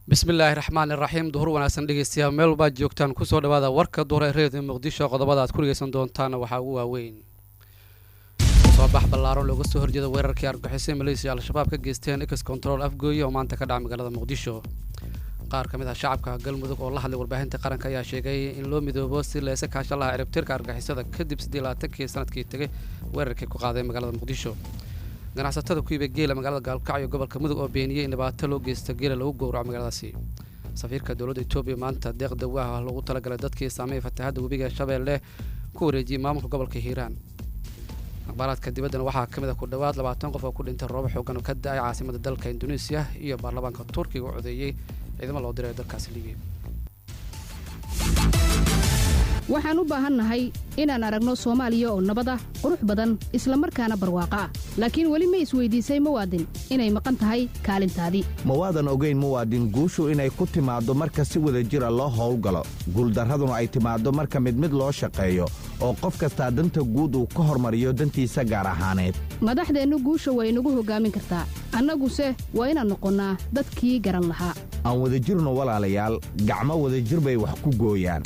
bismillaahi raxmaan iraxiim duhur wanaagsan dhegeystayaal meel walbaad joogtaan kusoo dhawaada warka duhur ee reediyo muqdisho qodobada aad ku dhegeysan doontaana waxaa ugu waaweyn soo bax ballaaran looga soo horjeeda weerarkii argixisay maleysiya al-shabaab ka geysteen ex control afgooye oo maanta ka dhaca magaalada muqdisho qaar ka mid ah shacabka galmudug oo la hadlay warbaahinta qaranka ayaa sheegay in loo midoobo si leese kaashalaha ciribtirka argixisada kadib sidii labaatankii sanadkii tegay weerarkii ku qaaday magaalada muqdisho ganacsatada ku iibay geela magaalada gaalkacyo gobolka mudug oo beeniyey in dhibaato loo geysta geela lagu gowraco magaaladaasi safiirka dowladda etoobiya maanta deeq dawaaha lagu talagalay dadkii saameeyay fatahaadda webiga shabeelle ku wareejiyey maamulka gobolka hiiraan akhbaaraadka dibaddana waxaa ka mid ah ku dhowaad labaatan qof oo ku dhintay roobo xoogan oo ka da-ay caasimada dalka induneisiya iyo baarlamaanka turkiga oo codeeyey ciidamo loo diray dalkaasi libiya waxaan u baahannahay inaan aragno soomaaliya oo nabad ah qurux badan isla markaana barwaaqo ah laakiin weli ma isweydiisay muwaadin inay maqan tahay kaalintaadii mawaadan ogayn muwaadin guushu inay ku timaaddo marka si wada jira loo howlgalo guuldarraduna ay timaaddo marka mid mid loo shaqeeyo oo qof kastaa danta guud uu ka hormariyo dantiisa gaar ahaaneed madaxdeennu guusha way inagu hoggaamin kartaa annaguse waa inaan noqonnaa dadkii garan lahaa aan wadajirno walaalayaal gacmo wadajir bay wax ku gooyaan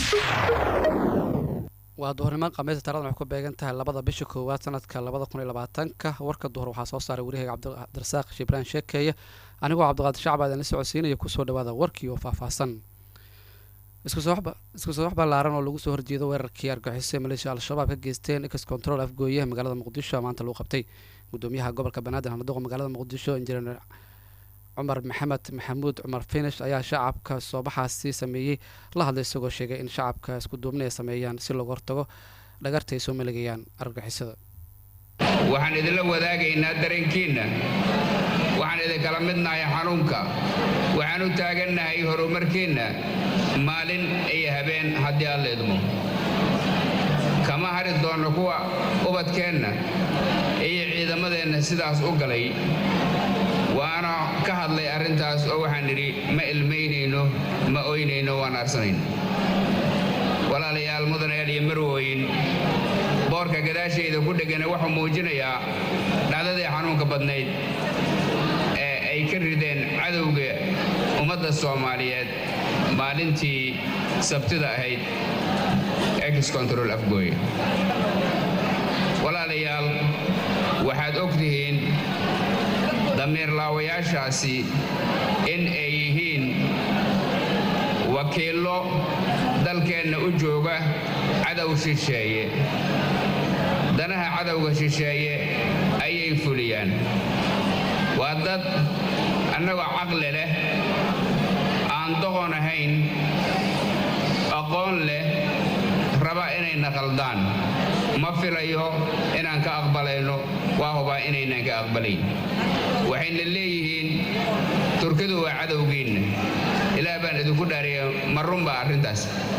waa duhurnimo khamiista taaradan waxay ku beegan tahay labada bisha koowaad sanadka labada kun iyo labaatanka warka duhur waxaa soo saaray wariyahayga cabdirasaaq shibraan sheekeeye anigoo cabdiqaadir shacba idinla socodsiinaya kusoo dhawaada warkii oo faahfaahsan isku soo wax ballaaran oo lagu soo horjeedo weerarkii argixisay maleeshiya al-shabaab ka geysteen ex control afgooye magaalada muqdisho maanta lagu qabtay gudoomiyaha gobolka banaadir hanadoqa magaalada muqdisho injineer cumar maxamed maxamuud cumar finish ayaa shacabka soobaxaasi sameeyey la hadlay isagoo sheegay in shacabka isku duubni ay sameeyaan si looga hortago dhagarta ay soo maligayaan argagixisada waxaan idinla wadaagaynaa dareenkiinna waxaan idinkala midnahay xanuunka waxaan u taagannahay horumarkiinna maalin iyo habeen haddii aad leedmo kama hari doonno kuwa ubadkeenna iyo ciidamadeenna sidaas u galay waana ka hadlay arrintaas oo waxaan nidhi ma ilmaynayno ma oynayno waan aarsanayno walaalayaal mudanayaal iyo marwooyin boorka gadaashayda ku dhegana wuxuu muujinayaa dhacdadii xanuunka badnayd ee ay ka rideen cadowga ummadda soomaaliyeed maalintii sabtida ahayd ex control afgooye walaalayaal waxaad og tihiin damiirlaawayaashaasi in ay yihiin wakiillo dalkeenna u jooga cadow shisheeye danaha cadowga shisheeye ayay fuliyaan waa dad annagoo caqli leh aan doqon ahayn aqoon leh raba inayna qaldaan ma filayo inaan ka aqbalayno waa hubaa inaynan ka aqbalayn waxayna leeyihiin turkidu waa cadowgiinna ilaah baan idinku dhaariya ma runbaa arrintaas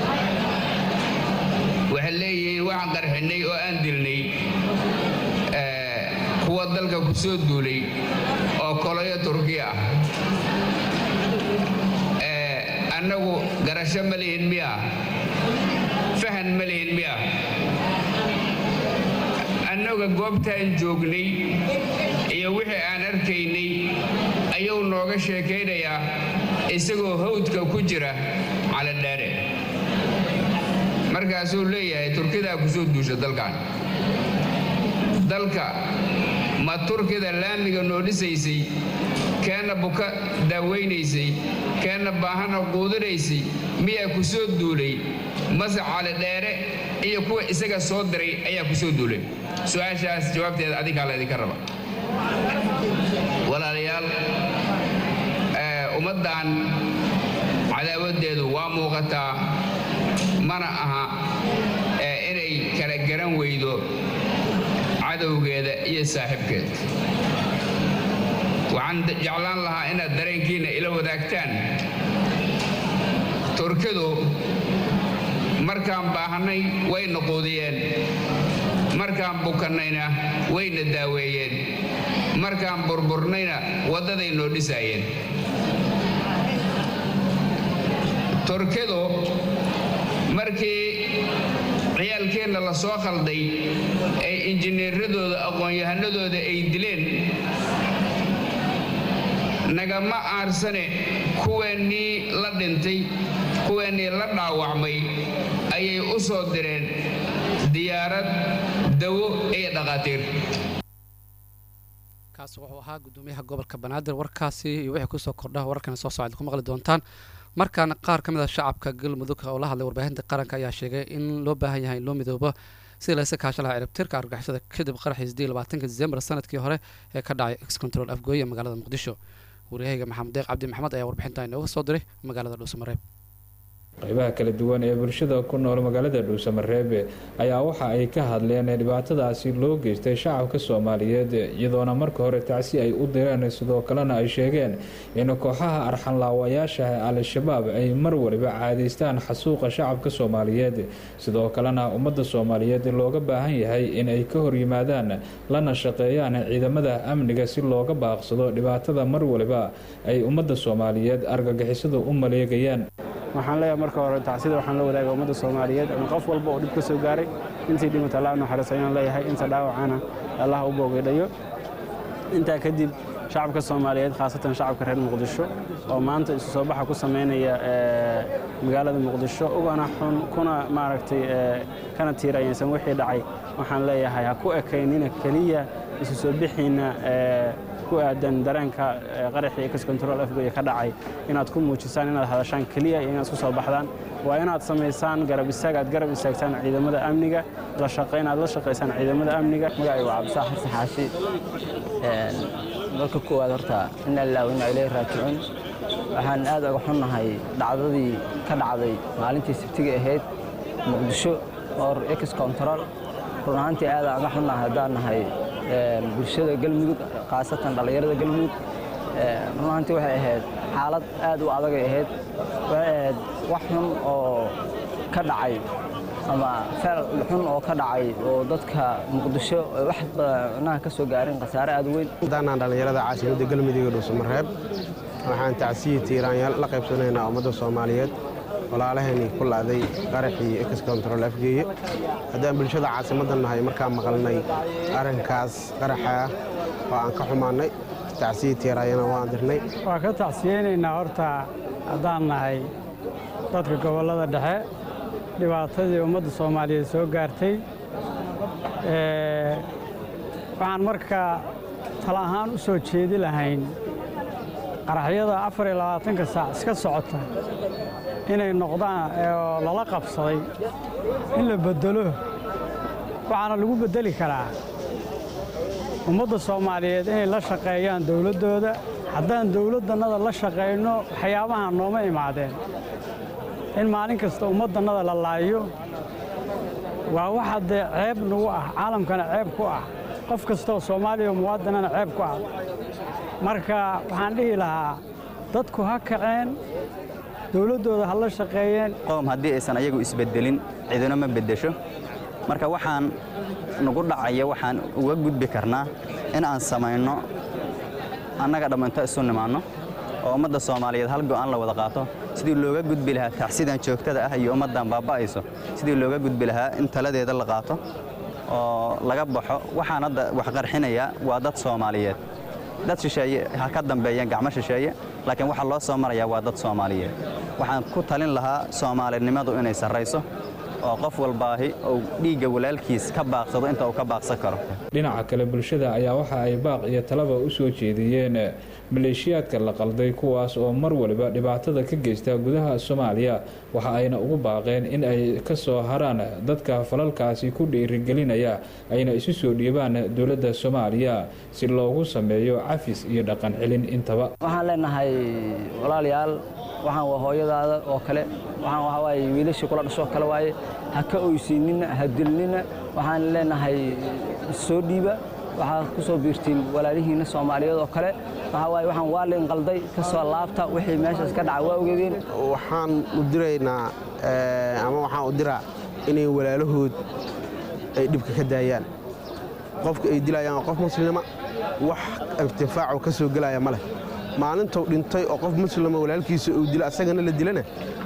waxay leeyihiin waxaan qarxinnay oo aan dilnay kuwa dalka ku soo duulay oo koloyo turkiya ah annagu garasho ma lihin miya fahan ma lihin miya annaga goobtaan joognay iyo wixii aan arkaynay ayuu nooga sheekaynayaa isagoo hawdka ku jira caladhaare markaasuu leeyahay turkidaa ku soo duusha dalkan dalka ma turkida laamiga noo dhisaysay keenna buka daawaynaysay keenna baahana quudinaysay miyaa ku soo duulay mase calidheere iyo kuwa isaga soo diray ayaa ku soo duulay su-aashaas jawaabteeda adinkaa laydinka raba walaalayaal ummaddan cadaawaddeedu waa muuqataa mana aha inay kala garan weydo cadowgeeda iyo saaxiibkeed waxaan jeclaan lahaa inaad dareenkiinna ila wadaagtaan turkidu markaan baahannay wayna quudiyeen markaan bukannayna wayna daaweeyeen markaan burburnayna waddaday noo dhisaayeen turkidu markii ciyaalkeenna la soo khalday ee injineeradooda aqoon-yahanadooda ay dileen nagama aarsane kuweennii la dhintay kuweennii la dhaawacmay ayay u soo direen diyaarad dawo iyo dhaqaatiir kaasi wuxuu ahaa gudoomiyaha gobolka banaadir warkaasi iyo wixii kusoo kordha wararkana soo socda ku maqli doontaan markaana qaar ka mid a shacabka galmudug oo la hadlay warbaahinta qaranka ayaa sheegay in loo baahan yahay in loo midoobo sidii laysa kaasha lahaa ciribtirka argagixisada kadib qaraxii sidii labaatanka december sanadkii hore ee ka dhacay ex control afgooye ee magaalada muqdisho waryahayga maxamed deeq cabdi maxamed ayaa warbixinta inooga soo diray magaalada dhuusamareeb qaybaha kala duwan ee bulshada ku nool magaalada dhuusamareebe ayaa waxa ay ka hadleen dhibaatadaasi loo geystay shacabka soomaaliyeed iyadoona marka hore tacsi ay u direen sidoo kalena ay sheegeen in kooxaha arxanlaawayaasha al-shabaab ay mar waliba caadaystaan xasuuqa shacabka soomaaliyeed sidoo kalena ummadda soomaaliyeed looga baahan yahay in ay ka horyimaadaan lana shaqeeyaan ciidamada amniga si looga baaqsado dhibaatada mar waliba ay ummadda soomaaliyeed argagixisadu u maleegayaan waxaan leeyahay marka hore tacsida waxaan la wadaaga ummadda soomaaliyeed ama qof walba oo dhib ka soo gaaray intii dhimata allah naxariis ayaan leeyahay inta dhaawacana allah u boogaydhayo intaa kadib shacabka soomaaliyeed khaasatan shacabka reer muqdisho oo maanta isu soo baxa ku samaynaya magaalada muqdisho ugana xun kuna maaragtay kana tiirayaysan wixii dhacay waxaan leeyahay ha ku ekaynina keliya isu soo bixiina ku aadan dareenka qaraxii ex control afgoye ka dhacay inaad ku muujisaan inaad hadashaan keliya iyo inaad ku soo baxdaan waa inaad samaysaan garab istaag aad garab istaagtaan ciidamada amniga la shaqayn aad la shaqaysaan ciidamada amniga magacaygu cabdisaa xasan xaashi marka koowaad horta ina lillahi wa inna ilayhi raajicuun waxaan aad uga xunnahay dhacdadii ka dhacday maalintii sabtiga ahayd muqdisho oo ex control run ahaantii aad aan uga xunnahay haddaan nahay bulshada galmudug khaasatan dhallinyarada galmudug run ahaantii waxay ahayd xaalad aad u adagay ahayd waxay ahayd wax xun oo ka dhacay ama feel xun oo ka dhacay oo dadka muqdisho wax cunaha ka soo gaarin khasaare aad weyn haddaanaan dhallinyarada caasimadda galmudug ee dhuusamareeb waxaan tacsiyi tiiraanyaal la qaybsanaynaa ummadda soomaaliyeed walaalaheenii ku la'day qaraxii ex control afgeeye haddaan bulshada caasimadda nahay markaan maqalnay arrinkaas qaraxa ah oo aan ka xumaannay tacsiyi tiiraanyana waan dirnay waa ka tacsiyeynaynaa horta haddaan nahay dadka gobollada dhexe dhibaatadii ummadda soomaaliyeed soo gaartay waxaan markaa tala ahaan u soo jeedi lahayn qaraxyada afar iyo labaatanka saac iska socota inay noqdaan oo lala qabsaday in la beddelo waxaana lagu beddeli karaa ummadda soomaaliyeed inay la shaqeeyaan dowladdooda haddaan dowladdannada la shaqayno waxyaabaha nooma imaadeen in maalin kasta ummaddannada la laayo waa waxa dee ceeb nagu ah caalamkana ceeb ku ah qof kastaoo soomaaliya oo muwaadinana ceeb ku ah marka waxaan dhihi lahaa dadku ha kaceen dowladdooda ha la shaqeeyeen qowm haddii aysan ayagu isbeddelin cidina ma beddesho marka waxaan nagu dhacaya waxaan uga gudbi karnaa in aan samayno annaga dhamminto isu nimaanno oo ummadda soomaaliyeed hal go'aan la wada qaato sidii looga gudbi lahaa tacsidan joogtada ah iyo ummaddan baaba'ayso sidii looga gudbi lahaa in taladeeda la qaato oo laga baxo waxaan hadda wax qarxinaya waa dad soomaaliyeed dad shisheeye ha ka dambeeyeen gacmo shisheeye laakiin waxaa loo soo marayaa waa dad soomaaliyeed waxaan ku talin lahaa soomaalinimadu inay sarrayso oo qof walbaahi uu dhiigga walaalkiis ka baaqsado inta uu ka baaqsan karo dhinaca kale bulshada ayaa waxa ay baaq iyo talaba u soo jeediyeen maleeshiyaadka la qalday kuwaas oo mar waliba dhibaatada ka geysta gudaha soomaaliya waxa ayna ugu baaqeen in ay ka soo haraan dadka falalkaasi ku dhiirigelinaya ayna isu soo dhiibaan dowladda soomaaliya si loogu sameeyo cafis iyo dhaqan celin intaba waxaan leenahay walaalayaal waxaan waa hooyadaada oo kale waxaan waxaa waaye wiilashii kula dhashoo kale waaye ha ka oysiinina ha dilnina waxaan leenahay soo dhiiba waxaad ku soo biirtiin walaalihiinna soomaaliyeed oo kale waxaa waaye waxaan waa layn qalday ka soo laabta wixii meeshaas ka dhaca waa ogeedeen waxaan u diraynaa ama waxaan u diraa inay walaalahood ay dhibka ka daayaan qofka ay dilayaan waa qof muslima wax irtifaaco ka soo gelaya ma leh maalintuu dhintay oo qof muslima walaalkiisa uu dilo asagana la dilana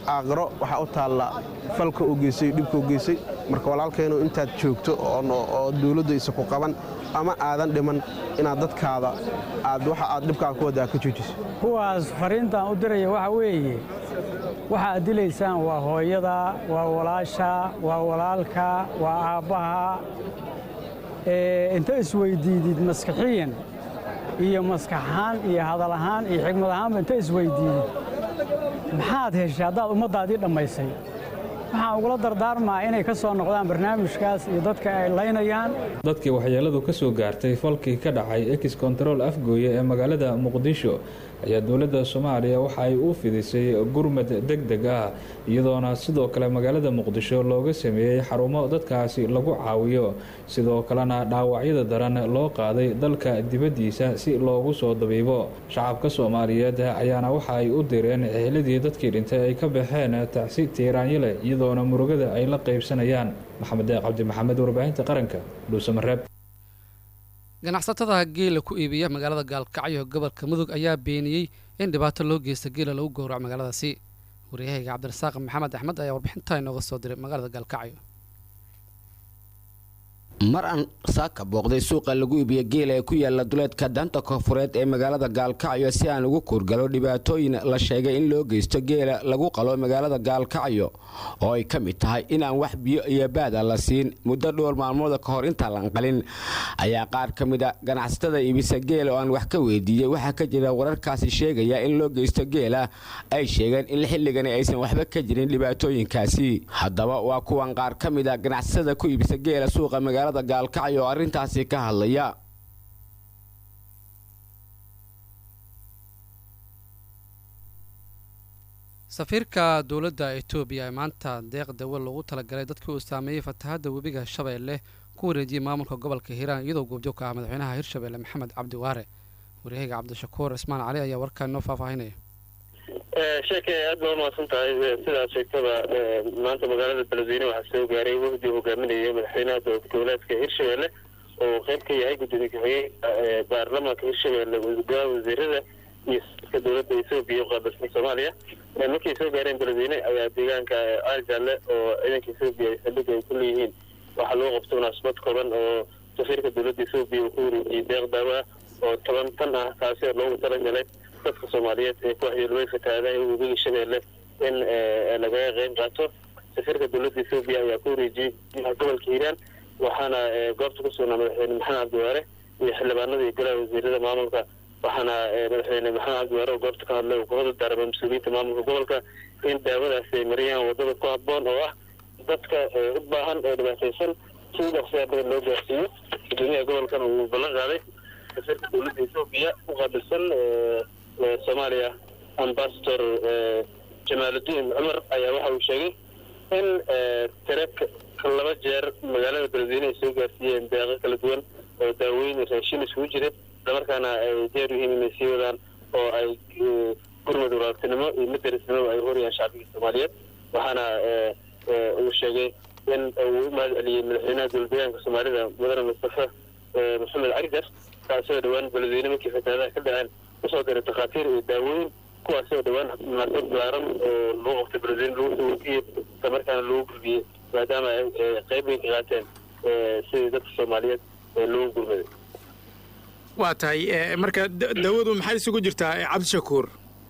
aaqiro waxaa u taalla falka u geysay dhibka u geysay marka walaalkeennu intaad joogto oo dawladdu isa ku qaban ama aadan dhiman inaad dadkaada aad waxa aad dhibkaan ku waddaa ka joojiso kuwaas fariintaan u diraya waxa weeye waxa aad dilaysaan waa hooyada waa walaasha waa walaalka waa aabbaha inta isweyddiidid maskaxiyan iyo maskaxahaan iyo hadal ahaan iyo xigmad ahaanba inta isweyddiidid maxaad heshay haddaad ummaddaadii dhammaysay waxaan ugula dardaarmaa inay ka soo noqdaan barnaamijkaas iyo dadka ay laynayaan dadkii waxyeeladu ka soo gaartay falkii ka dhacay ex control afgooye ee magaalada muqdisho ayaa dowladda soomaaliya waxa ay u fidisay gurmad deg deg ah iyadoona sidoo kale magaalada muqdisho looga sameeyey xarumo dadkaasi lagu caawiyo sidoo kalena dhaawacyada daran loo qaaday dalka dibaddiisa si loogu soo dabiibo shacabka soomaaliyeed ayaana waxa ay u direen eheladii dadkii dhintay ay ka baxeen tacsi tiiraanyale iyadoona murugada ay la qaybsanayaan maxamed deeq cabdi maxamed warbaahinta qaranka dhuusamareeb ganacsatada geela ku iibiya magaalada gaalkacyo gobolka mudug ayaa beeniyey in dhibaato loo geysta geela lagu gowraco magaaladaasi waryahayga cabdirasaaq maxamed axmed ayaa warbixintaa inooga soo diray magaalada gaalkacyo mar aan saaka booqday suuqa lagu iibiyo geela ee ku yaala duleedka daanta koonfureed ee magaalada gaalkacyo si aan ugu kuurgalo dhibaatooyin la sheegay in loo geysto geela lagu qalo magaalada gaalkacyo oo ay ka mid tahay inaan wax biyo iyo baada la siin muddo dhowr maalmooda ka hor intaan lan qalin ayaa qaar ka mid a ganacsatada iibisa geela oo aan wax ka weydiiyey waxaa ka jira wararkaasi sheegaya in loo geysto geela ay sheegeen in xilligani aysan waxba ka jirin dhibaatooyinkaasi haddaba waa kuwan qaar ka mid a ganacsatada ku iibisa geela suuqa magaalada gaalkacyo oo arrintaasi ka hadlaya safiirka dowladda etoobiya ee maanta deeq dawe loogu talagalay dadkii uu saameeyey fatahadda webiga shabeelle ku wareejiyey maamulka gobolka hiiraan iyadoo goobjoog ka ah madaxweynaha hirshabeelle maxamed cabdi waare waryahayga cabdishakuur cismaan cali ayaa warkaa inoo faahfaahinaya sheeke aad baa umahadsan tahay sidaad sheegtaba maanta magaalada beledweyne waxaa soo gaaray wafdi hogaaminaya madaxweynaha dowlad goboleedka hirshabeelle oo qeyb ka yahay gudoomiye ku-xigeen baarlamaanka hirshabeelle golaha wasiirada iyo ka dowladda etoobiya uqaabilsan soomaaliya markay soo gaareen beledweyne ayaa deegaanka aarjaale oo ciidanka etoobiya ay saldhigga ay ku leeyihiin waxaa loo qabtay munaasabad kooban oo safiirka dowladda etoobiya uu ku wareejiyey deeq daawa oo toban tan ah taasi oo loogu talagalay dadka soomaaliyeed ee ku waxyeelooy fatahaadaha webiga shabeelle in lagaga qeyb qaato safiirka dowladda etoobiya ayaa ku wareejiyey gobolka hiiraan waxaana goobta ku sugnaa madaxweyne maxamed cabdiwaare iyo xildhibaanada iyo golaha wasiirada maamulka waxaana madaxweyne maxamed cabdiwaare oo goobta ka hadlay uu ku hoda daaramay mas-uuliyiinta maamulka gobolka in daawadaasi ay mariyaan wadada ku habboon oo ah dadka u baahan oo dhibaataysan si dhaqsiyaa badan loo gaarsiiyo gudoomiyaha gobolkan uu ballan qaaday safiirka dowladda etoobiya u qaabilsan soomaaliya ambasador jamaaludiin cumar ayaa waxa uu sheegay in tire laba jeer magaalada beledweyne ay soo gaarsiiyeen deeqo kala duwan oo daaweyn raashin isugu jira islamarkaana ay diyaar yihiin inay sii wadaan oo ay gurmud waraabtinimo iyo madarisnimo ay horiyaan shacbiga soomaaliyeed waxaana uu sheegay in uu u mahad celiyey madaxweynaha dowladdeegaanka soomaalida mudane mustafa maxamed carigar kaasoo dhowaan beledweyne markii fatahaadaha ka dhaceen usoo diray takhaatiir iyo daawooyin kuwaasoo dhowaan munaasabad balaaran oo lagu qabtay beledweyne lagu soo warkiyey islamarkaana lagu gudbiyey maadaama ay qeyb weyn ka qaateen sidii dadka soomaaliyeed loogu gurmaday waa tahay marka daawadu maxay isugu jirtaa cabdishakuur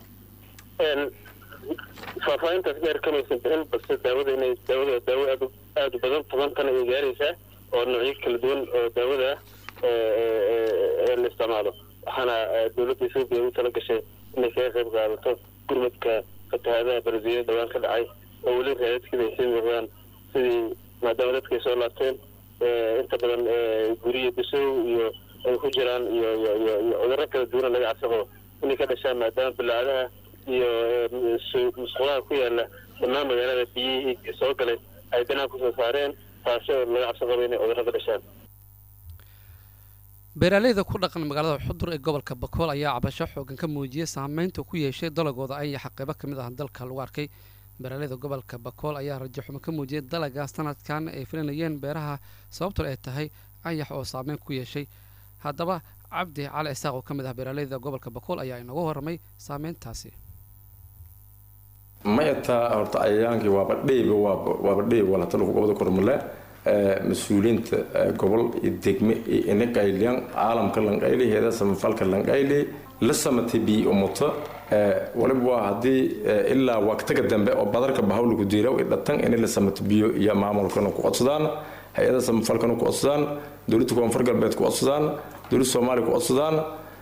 faahfaahintaas dheer kamaysan bixin balse daawada inay daawada daawo aad aada u badan toban tan ay gaaraysaa oo noocyo kala duwan oo daawada ah la isticmaalo waxaana dowladda etoobiya u tala gashay inay kaga qayb qaadato gurmadka fatahaadaha beledweyne dhawaan ka dhacay oo weli raadadkeeda ay sii muuqdaan sidii maadaama dadka ay soo laabteen inta badan guriya bisow iyo ay ku jiraan iyo iyo iyo iyo cudurro kala duwana laga cabsaqo inay ka dhashaan maadaama bilaacadaha iyo musqulaha ku yaala dhammaan magaalada biyihii soo galay ay banaanka kusoo saareen taasi oo laga cabsi qabo inay cudurro ka dhashaan beeraaleyda ku dhaqan magaalada xudur ee gobolka bakool ayaa cabasho xoogan ka muujiyey saameynta ku yeeshay dalagooda ayaxa qeybo ka mid ah dalka lagu arkay beeraaleyda gobolka bakool ayaa rajo xumo ka muujiyey dalaga sanadkan ay filanayeen beeraha sababtoo ay tahay ayax oo saameyn ku yeeshay haddaba cabdi cali isaaq oo ka mid ah beeraaleyda gobolka bakool ayaa inagu warramay saameyntaasi ma yataa horta cayayaankii waaba dheyba waaba dheyb walata lagu gobda kormale mas-uuliyiinta gobol iyo degme iyo inaqayliyan caalamka lanqayli heeda samafalka lanqayli la samatay bii umuto waliba waa haddii ilaa waqtiga dambe oo badarka bahawliku diiraw i dhatan inay la samato biyo iyo maamulkana ku codsadaan hay-ada samafalkana ku codsadaan dowladda koonfur galbeed ku codsadaan dowladda soomaaliya ku codsadaan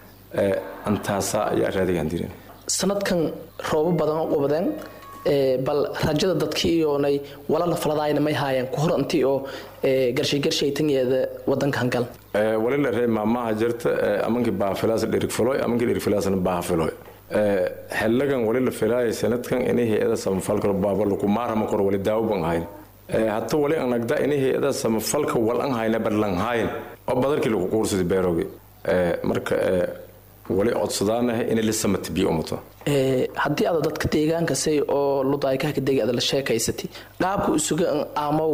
antaasaa ayaa raadigaan dirin sanadkan roobo badan u qubadeen bal rajada dadkii iyoonay walala faladaayna may haayeen ku hor intii oo garshay garshay tanyeeda wadankan gal wali la ree maamaha jirta amankii baafilaas dhirigfiloy amankii dhirigfilaasna baafiloy xellagan wali la filaayay sanadkan inay hay-ada samafalka baaba lagu maarama kor wali daawo ban hayn hata wali an nagda inay hay-ada samafalka wal an hayna badlan hayn oo badarkii lagu quursada beeroogi marka wali codsadaanaha inay la samata biyo umato haddii aad dadka deegaankasay oo ludaaykahka degi aad la sheekaysatay qaabka isuga aamow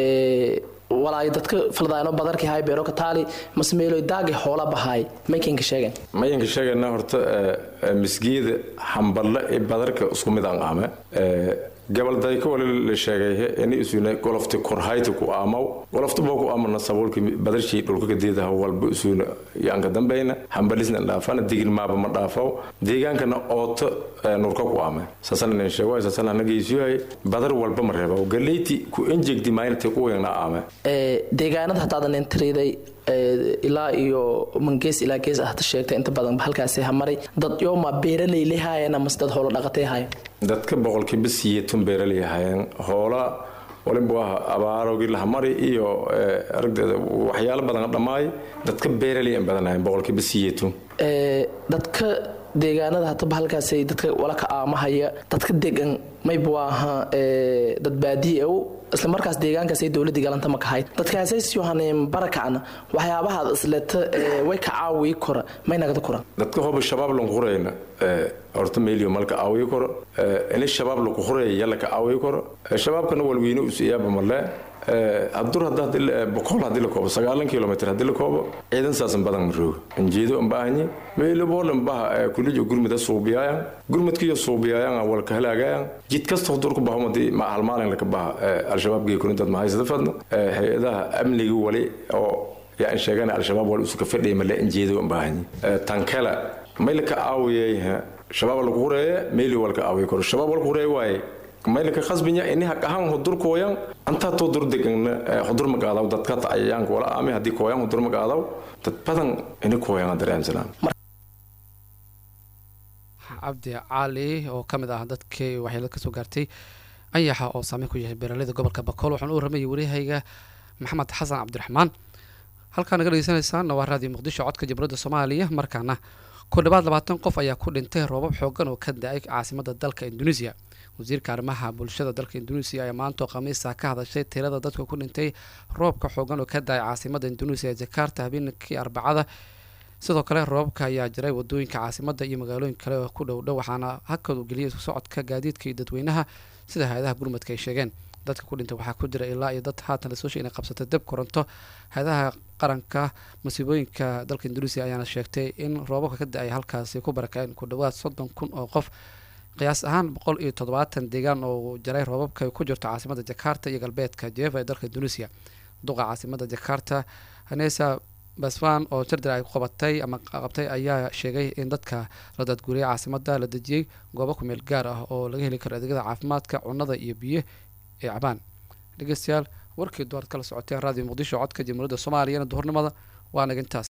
walaay dadka faldaayno badarkii hay beero ka taali masmeeloy daagi hoola bahaay maykinka sheegen mayanka sheegana horta misgeeda hamballe ee badarka isku mid aan aame gabaldayka wali la sheegay ini isuna golofti korhayti ku aamaw golofta boo ku aamana sabuulki badarshii dhulka kadeedaha walba isuna yaanka dambayna hambalisna dhaafana digin maaba ma dhaafaw deegaankana ooto nurka ku aame saasana nin sheego saasana anagaysiyahay badar walba ma reeba galeyti ku enjegdi maaynta ku weynna aame deegaanada haddaadan intiriday ilaa iyo mangees ilaa gees ahta sheegtay inta badan halkaasi hamaray dad yooma beeraley lehaayeen amase dad howlo dhaqatay haayeen dadka boqolkiiba siyeetun beeraley ahaayeen hoola waliba waa abaarogii lahamari iyo aragdeeda waxyaalo badan dhammaay dadka beeraley aan badanahayn boqolkiiba siyeetun dadka deegaanada hataba halkaasay dadka wala ka aamahaya dadka degan mayba waa ahaa dad baadiye ow isla markaas deegaankaasay dowladii galanta ma kahayd dadkaasay yohaneen barakacna waxyaabahaad isleta way ka caawiyi kora may nagada koran dadka hoba shabaab lanku hurayna horta meelio malka caawiyi koro ini shabaab laku huraya yalla ka caawiyi koro shabaabkana walweyne usiyaaba male hadur boqol hadii la koobo sagaalan kilomitr hadii la koobo ciidan saasan badan marooga anjeedo ambaahanyi meeloboolan baha kulijo gurmida suubiyaayan gurmudkiyo suubiyaayan walka halaagayan jid kasta hodurku bahumadi ma halmaalin laka baha al-shabaab geekurintaad mahaysada fadno hay-adaha amniga wali oo yaan sheegana al-shabaab wali usuka fadhiya male anjeedo ambaahanyi tankala maylaka caawiyay shabaab lagu hureeye meeli walka caawiya koro shabaab walka hureeye waaye maylaka khasbinya ini haq ahaan hudur kooyan antaa too dur degana hudur magaadaw dadka tacayayaanka wala aame haddii kooyan hudur magaadaw dad badan ini kooyan dareemsanaan cabdi cali oo ka mid ah dadkii waxyeelad ka soo gaartay ayaxa oo saameyn ku yahay beeraleyda gobolka bakool waxaan u ramayay wariyahayga maxamed xasan cabdiraxmaan halkaa naga dhegeysanaysaana waa raadiyo muqdisho codka jamhuuriyadda soomaaliya markaana ku dhawaad labaatan qof ayaa ku dhintay roobab xoogan oo ka da-ay caasimada dalka induneisiya wasiirka arrimaha bulshada dalka induneisiya ayaa maantoo khamiisa ka hadashay tirada dadka ku dhintay roobka xoogan oo ka da-ay caasimada induneisiya jakarta habeenkii arbacada sidoo kale roobabka ayaa jiray wadooyinka caasimada iyo magaalooyin kale oo ku dhowdhow waxaana hakad u geliyay socodka gaadiidka iyo dadweynaha sida hay-adaha gurmadka ay sheegeen dadka ku dhintay waxaa ku jira ilaa iyo dad haatan lasoo sheegay inay qabsatay deb koronto hay-adaha qaranka masiibooyinka dalka induneisiya ayaana sheegtay in roobabka ka da-ay halkaasi ku barakaceen ku dhawaad soddon kun oo qof qiyaas ahaan boqol iyo toddobaatan deegaan oo jaray roobabka ku jirto caasimada jakarta iyo galbeedka jeva ee dalka induneisiya duqa caasimada jakarta hanesa basfan oo jardir ay qabatay ama qabtay ayaa sheegay in dadka la daadguuriyay caasimada la dejiyey goobo ku meel gaar ah oo laga heli karo adeegyada caafimaadka cunnada iyo biyo ee cabaan dhegeystayaal warkii duwaad kala socoteen raadiyo muqdisho codka jamhuuriyadda soomaaliyana duhurnimada waa naga intaas